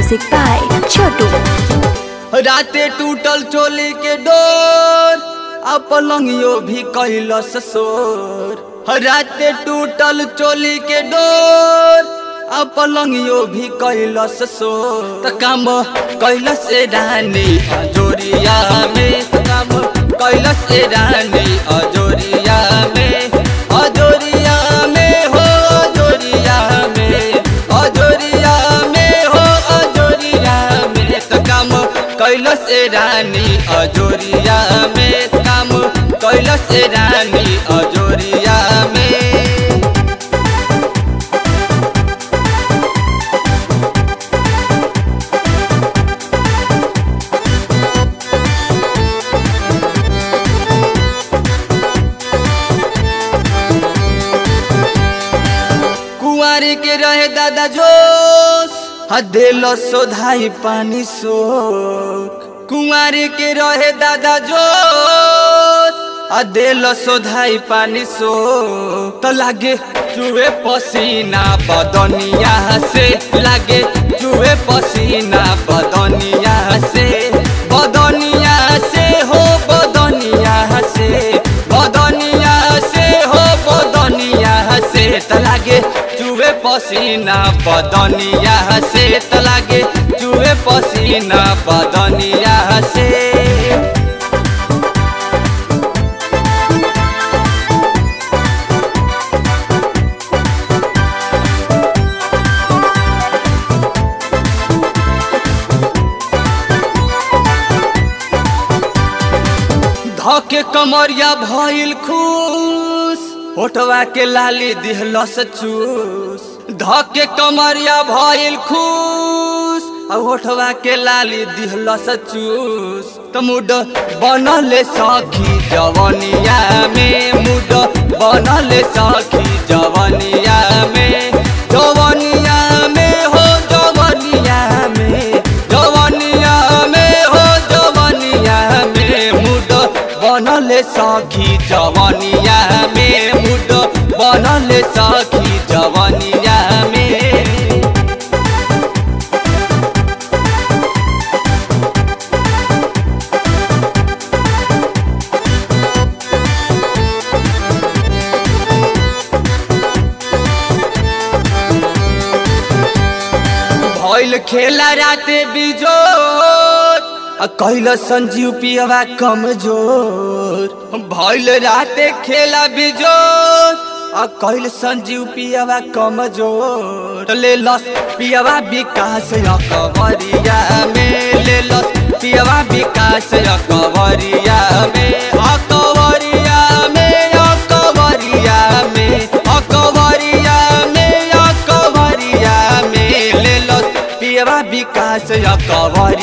Music by Chotu. राते टूटल चोली के डोर आ पलंगियो भी कैलस सोर राते टूटल चोली के डोर आ पलंगियो भी कैलस सोर त काम कैलस ए रानी अजोरिया में त काम कैलस ए रानी अजोरिया में अजोरिया में हो अजोरिया में अजोरिया में हो अजोरिया में त काम कैलस ए रानी अजोरिया में काम कैलस ए रानी अजोरिया में कुंवारी के रहे दादा जोश हदेल सोधाई पानी सोख कुंवारी के रहे दादा जोश हदेल सोधाई पानी सोख तो लागे चूहे पसीना बदनिया से लागे चूहे पसीना बदनिया से बदनिया से हो बदनिया से बदनिया से हो बदनिया से त लागे चूहे पसीना बदनिया से त लागे चूहे पसीना बदनिया से धके कमरिया भइल खुश होठवा के लाली दिहलस चूस धके कमरिया भइल खुश आ होठवा के लाली दिहलस चूस त मुड बनले सखी जवनिया में मुड बनले सखी जवनिया में जवनिया में हो जवनिया में जवनिया में हो जवनिया में मुड बनले सखी जवनिया में मुड बनले सखी जवनिया में भइल खेला राते बिजोर आ कैल संजीव पियवा कमजोर भइल राते खेला बिजोर आ कैल संजीव पियवा कमजोर ले लस पियवा विकास अकबरिया में ले लस पियवा विकास अकबरिया में अकबरिया में अकबरिया में अकबरिया में अकबरिया में ले लस पियवा विकास अकबर